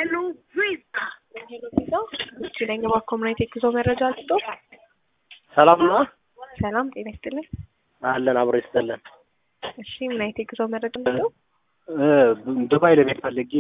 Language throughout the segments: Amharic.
ሄሎ ቪዛ ሄሎ ቪዛ እቺ ነኝ በኮሙኒቲ ጉዞ መረጃ አልስጦ ሰላም ነው ሰላም ጤና ይስጥልኝ አለን አብሮ ይስጠለን እሺ ምን አይነት የጉዞ መረጃ ነው እ ዱባይ ለመሄድ ፈልጌ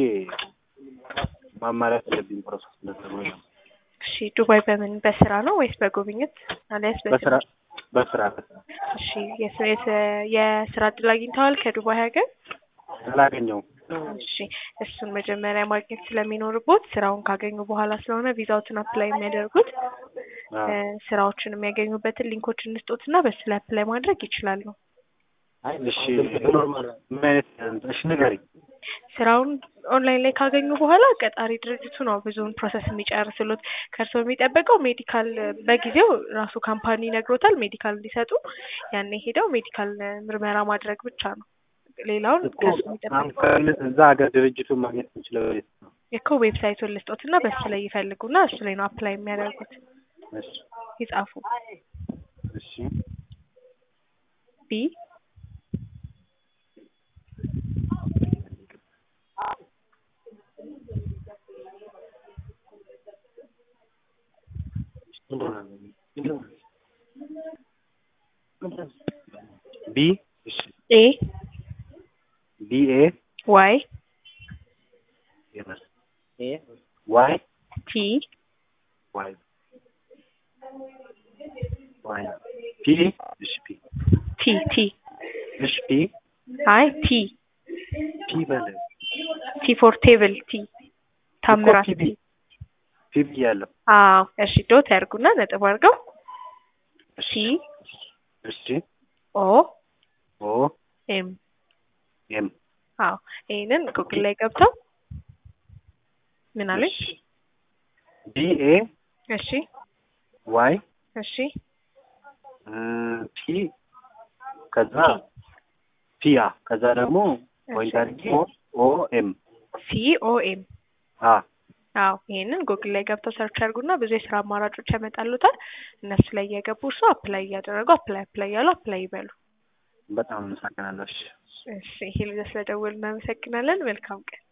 ማሟላት ያለብኝ ፕሮሰስ እንደተባለ ነው። እሺ ዱባይ በምን በስራ ነው ወይስ በጉብኝት አሊያስ በስራ በስራ በስራ እሺ የስ- የስ- የስራ እድል አግኝተዋል ከዱባይ ሀገር አላገኘውም። እሺ እሱን መጀመሪያ ማግኘት ስለሚኖርቦት ስራውን ካገኙ በኋላ ስለሆነ ቪዛዎትን አፕላይ የሚያደርጉት አዎ። እ ስራዎችን የሚያገኙበትን ሊንኮችን እንስጦትና በሱ ላይ አፕላይ ማድረግ ይችላሉ። አይ እሺ ኖርማል ምን አይነት እሺ ንገሪኝ። ስራውን ኦንላይን ላይ ካገኙ በኋላ ቀጣሪ ድርጅቱ ነው ብዙውን ፕሮሰስ የሚጨርስሉት። ከእርስዎ የሚጠበቀው ሜዲካል በጊዜው ራሱ ካምፓኒ ይነግሮታል ሜዲካል እንዲሰጡ ያኔ ሄደው ሜዲካል ምርመራ ማድረግ ብቻ ነው። ሌላውን እኮ ከእሱ አሁን የሚጠበቀው ከእነ- እዛ ሀገር ድርጅቱን ማግኘት የምችለው የት ነው? እኮ ዌብሳይቱን ልስጦትና በሱ ላይ ይፈልጉና እሱ ላይ ነው አፕላይ የሚያደርጉት። እሺ ይጻፉ እሺ ቢ ቢ እሺ ኤ ቢ ኤ ዋይ ኤ ዋይ ቲ ዋይ ዋይ ፒ እሺ ፒ ቲ ቲ እሺ ፒ አይ ቲ ፒ በለ ቲ ፎር ቴብል ቲ ታምራት ፒ ቢ ፒ ብያለሁ። አዎ እሺ ዶት ያርጉና ነጥብ አድርገው ሲ እሺ ኦ ኦ ኤም ኤም አዎ ይሄንን ጉግል ላይ ገብተው ምን አለኝ? ቢ ኤ እሺ ዋይ እሺ ፒ ከዛ ፒ አ ከዛ ደግሞ ፖይንት አድርጌ ኦ ኤም ሲ ኦ ኤም አ አዎ ይሄንን ጉግል ላይ ገብተው ሰርች ያርጉና ብዙ የስራ አማራጮች ያመጣሉታል። እነሱ ላይ እየገቡ እርሱ አፕላይ እያደረጉ አፕላይ አፕላይ እያሉ አፕላይ ይበሉ። በጣም አመሰግናለሁ። እሺ እሺ ይሄ ልጅ ስለደወሉ እናመሰግናለን። መልካም ቀን።